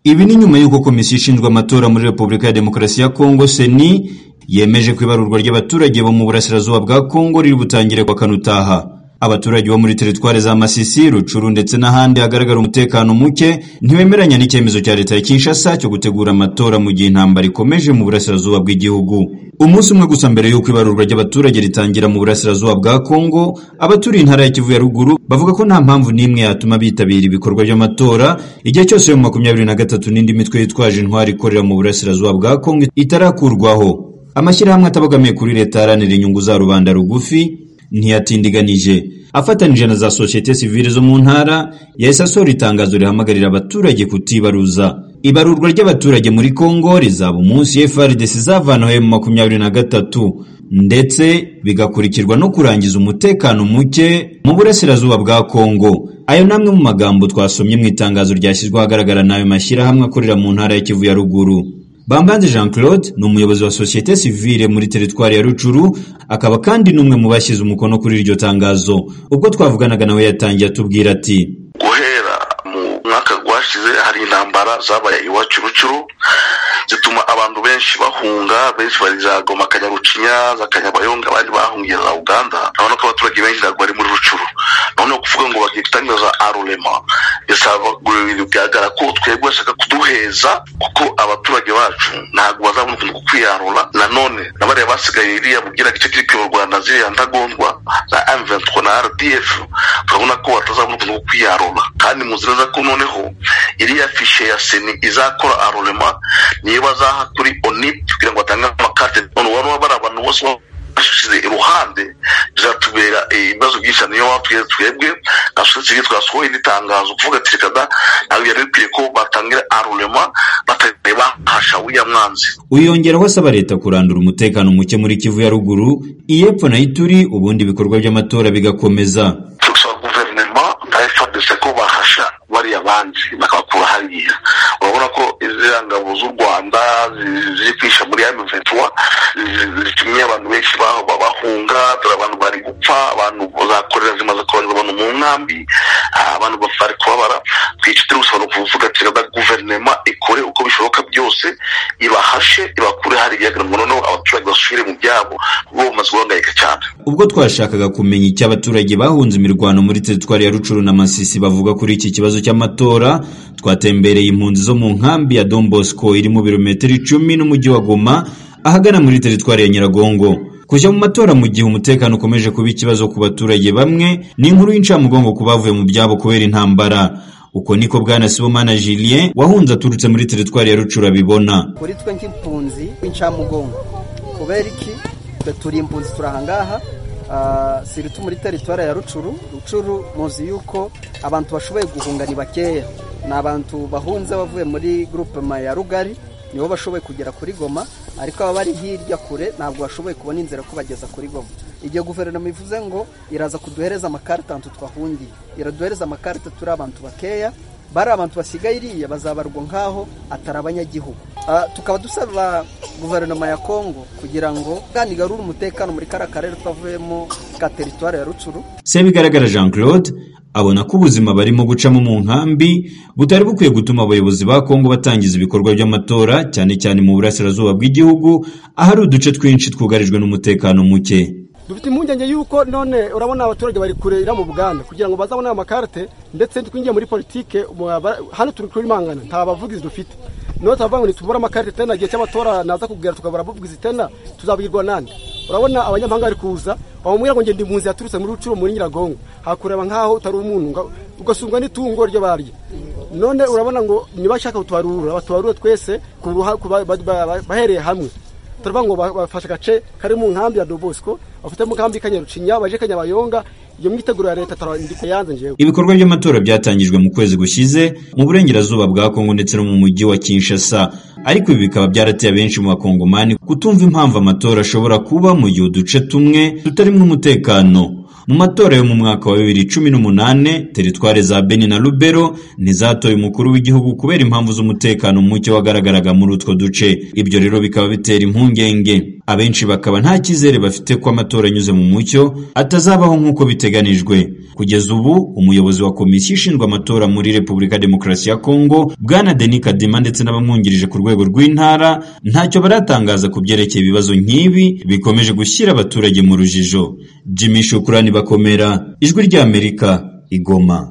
Ibi ni nyuma y'uko Komisiyo ishinzwe amatora muri Repubulika ya Demokarasi ya Kongo (CENI) yemeje ko ibarurwa ry'abaturage bo mu burasirazuba bwa Kongo riri butangire ku wa Kanutaha. Abaturage bo muri teritwari za Masisi, Rucuru ndetse n'ahandi hagaragara umutekano muke ntibemeranya n'icyemezo cya leta ya Kinshasa cyo gutegura amatora mu gihe intambara ikomeje mu burasirazuba bw'igihugu. Umunsi umwe gusa mbere y'uko ibarurwa ry'abaturage ritangira mu burasirazuba bwa Kongo, abaturiye intara ya Kivu ya ruguru bavuga ko nta mpamvu n'imwe yatuma bitabira ibikorwa by'amatora igihe cyose mu makumyabiri na gatatu n'indi mitwe yitwaje intwari ikorera mu burasirazuba bwa Kongo itarakurwaho. Amashyirahamwe atabogamiye kuri leta aharanira inyungu za rubanda rugufi ntiyatindiganije afatanije na za sosiyete sivile zo mu ntara yahise asohora itangazo rihamagarira abaturage kutibaruza ibarurwa ry'abaturage muri Kongo rizaba umunsi FRDC izavanaho mu makumyabiri na gatatu ndetse bigakurikirwa no kurangiza umutekano muke mu burasirazuba bwa Kongo ayo namwe mu magambo twasomye mu itangazo ryashyizwe ahagaragara n'ayo mashyirahamwe akorera mu ntara ya Kivu ya ruguru Bambanze Jean Claude ni umuyobozi wa sosiyete sivile muri teritwari ya Rucuru akaba kandi n'umwe mu bashyize umukono kuri iryo tangazo ubwo twavuganaga nawe yatangiye atubwira ati guhera mu mwaka gwashize hari intambara zabaye iwacu Rucuru zituma abantu benshi bahunga benshi bari za Goma Kanyarucinya za Kanyabayonga abandi bahungiye za Uganda urabona ko abaturage benshi ntabwo bari muri Rucuru noneho kuvuga ngo bagiye gutangira za arulema bigaragara ko twebwe bashaka kuduheza kuko abaturage bacu ntabwo bazabona ukuntu kukwiyarura nanone na bariya basigaye iriya bugira gice kiri kuyobora u Rwanda ziriya ntagondwa za M23 na RDF turabona ko batazabona ukuntu kukwiyarura kandi muzi neza ko noneho iriya fishe ya seni izakora arulema niyo bazaha kuri onip kugira ngo batange amakarte none waba bari abantu bose bashize iruhande bizatubera ibibazo byinshi niyo batubwira twebwe nka sosiyete twasohoye indi tangazo kuvuga ati reka da ntabwo byari bikwiye ko batangira arurema batareba hasha w'iya mwanzi uyongeraho asaba leta kurandura umutekano muke muri Kivu ya ruguru iy'epfo na Ituri ubundi ibikorwa by'amatora bigakomeza tugasaba guverinoma na FARDC ko bahasha bariya banzi bakabakura hariya urabona ko iziriya ngabo z'u Rwanda ziri kwisha muri M23 zitumye abantu benshi bahunga dore abantu bari gupfa abantu zakorera zimaze kohereza abantu mu nkambi abantu bari kubabara twicitire gusobanura kuvuga ati reka guverinoma ikore uko bishoboka byose ibahashe ibakure hariya kugira ngo noneho abaturage basubire mu byabo kuko bamaze guhangayika cyane ubwo twashakaga kumenya icyo abaturage bahunze imirwano muri teritwari ya Rucuru na Masisi bavuga kuri iki kibazo cy'amatora twatembereye impunzi zo mu nkambi ya Don Bosco iri mu birometero icumi n'umujyi wa Goma ahagana muri teritwari ya Nyiragongo kujya mu matora mu gihe umutekano ukomeje kuba ikibazo ku baturage bamwe ni inkuru y'incamugongo ku bavuye mu byabo kubera intambara uko niko bwana Sibomana Julien wahunze aturutse muri teritwari ya Rucura bibona kuri twe nk'impunzi w'incamugongo kubera iki twe turi impunzi turahangaha Uh, siritu muri teritwari ya Rucuru Rucuru muzi yuko abantu bashoboye guhunga ni bakeya ni abantu bahunze bavuye muri groupema ya Rugari nibo bashoboye kugera kuri Goma ariko aba bari hirya kure ntabwo bashoboye kubona inzira ko bageza kuri Goma igihe guverinoma ivuze ngo iraza kuduhereza amakarita abantu twahungiye iraduhereza amakarita turi abantu bakeya bari abantu basigaye iriya bazabarwa nk'aho atari abanyagihugu tukaba dusaba guverinoma ya kongo kugira ngo kandi igarure umutekano muri kariya karere twavuyemo ka teritwari ya rucuru bigaragara jean claude abona ko ubuzima barimo gucamo mu nkambi butari bukwiye gutuma abayobozi ba kongo batangiza ibikorwa by'amatora cyane cyane mu burasirazuba bw'igihugu ahari uduce twinshi twugarijwe n'umutekano muke dufite impungenge yuko none urabona abaturage bari kurera mu buganda kugira ngo bazabone amakarite ndetse twinjiye muri politike hano turi kuri mangana nta bavugizi dufite niyo turavuga ngo nitubura amakarite tena igihe cy'amatora naza kubwira tukabura abavugizi tena tuzabwirwa nande urabona abanyamahanga bari kuza bamubwira ngo ngende impunzi yaturutse muri rucuro muri nyiragongo hakureba nk'aho utari umuntu ugasumwa n'itungo ryo barya none urabona ngo ntibashaka kutubarura batubarure twese bahereye hamwe turavuga ngo bafashe agace kari mu nkambi ya Dobosco bafite mu kambi kanyarucinya baje kanyabayonga iyo myiteguro ya leta tarandika yanze njewe ibikorwa by'amatora byatangijwe mu kwezi gushize mu burengerazuba bwa Kongo ndetse no mu mujyi wa Kinshasa ariko ibi bikaba byarateye benshi mu bakongomani kutumva impamvu amatora ashobora kuba mu gihe uduce tumwe tutarimo umutekano mu matora yo mu mwaka wa bibiri cumi n'umunane teritware za beni na rubero ntizatoye umukuru w'igihugu kubera impamvu z'umutekano muke wagaragaraga muri utwo duce ibyo rero bikaba bitera impungenge abenshi bakaba nta cyizere bafite ko amatora anyuze mu mucyo atazabaho nk'uko biteganijwe kugeza ubu umuyobozi wa komisiyo ishinzwe amatora muri repubulika ya demokarasi ya kongo bwana deni kadima ndetse n'abamwungirije ku rwego rw'intara ntacyo baratangaza ku byerekeye ibibazo nk'ibi bikomeje gushyira abaturage mu rujijo jimmy shukurani bakomera ijwi ry'amerika igoma